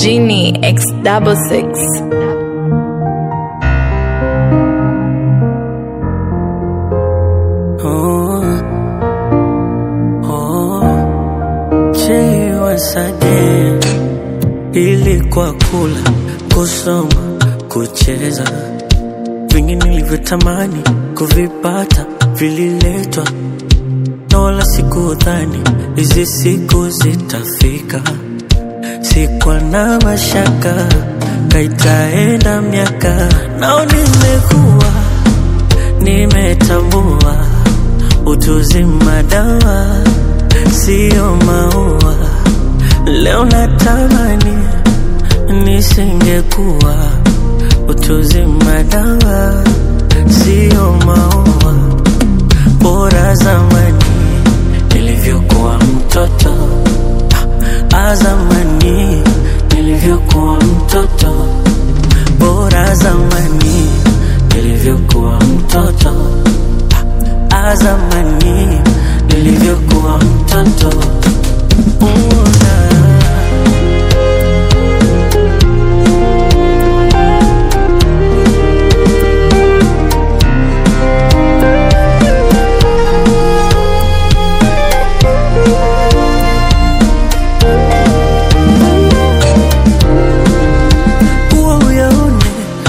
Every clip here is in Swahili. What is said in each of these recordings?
Genie X double six. Oh, oh, Jay once again. Ilikuwa kula, kusoma, kucheza, vingi nilivyotamani kuvipata vililetwa, na wala sikudhani hizi siku zitafika. Sikuwa na mashaka, kaitaenda miaka, nao nimekuwa nimetambua utuzima dawa sio maua. Leo natamani nisingekuwa utuzima dawa sio maua. Bora zamani nilivyokuwa mtoto, ah, zamani nilivyokuwa mtoto, bora zamani nilivyokuwa mtoto, ah, zamani nilivyokuwa mtoto. Una kuwa uyaone,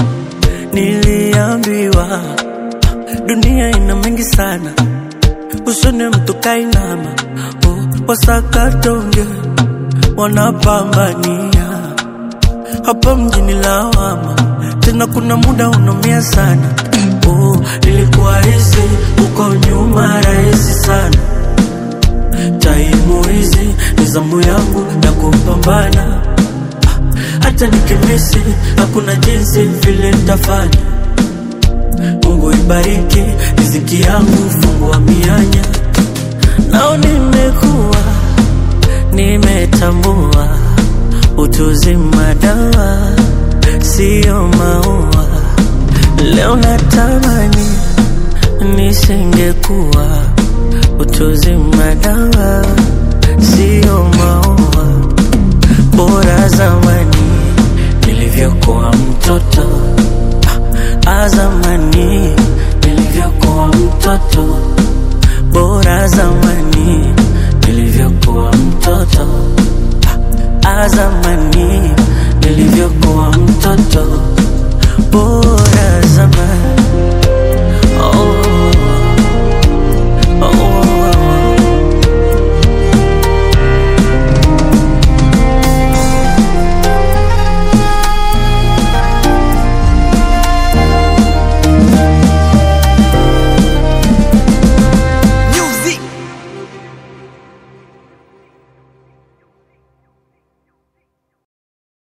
niliambiwa dunia ina mengi sana, usone mtu kainama, oh, wasakatonge wanapambania hapa mjini lawama, tena kuna muda unaumia sana. Oh, ilikuwa hizi uko nyuma rahisi sana, taimu hizi ni zamu yangu ya kupambana hata nikimisi hakuna jinsi vile nitafanya. Mungu ibariki riziki yangu, fungua mianya. Nao nimekuwa nimetambua utuzima dawa sio maua. Leo natamani nisingekuwa utuzima dawa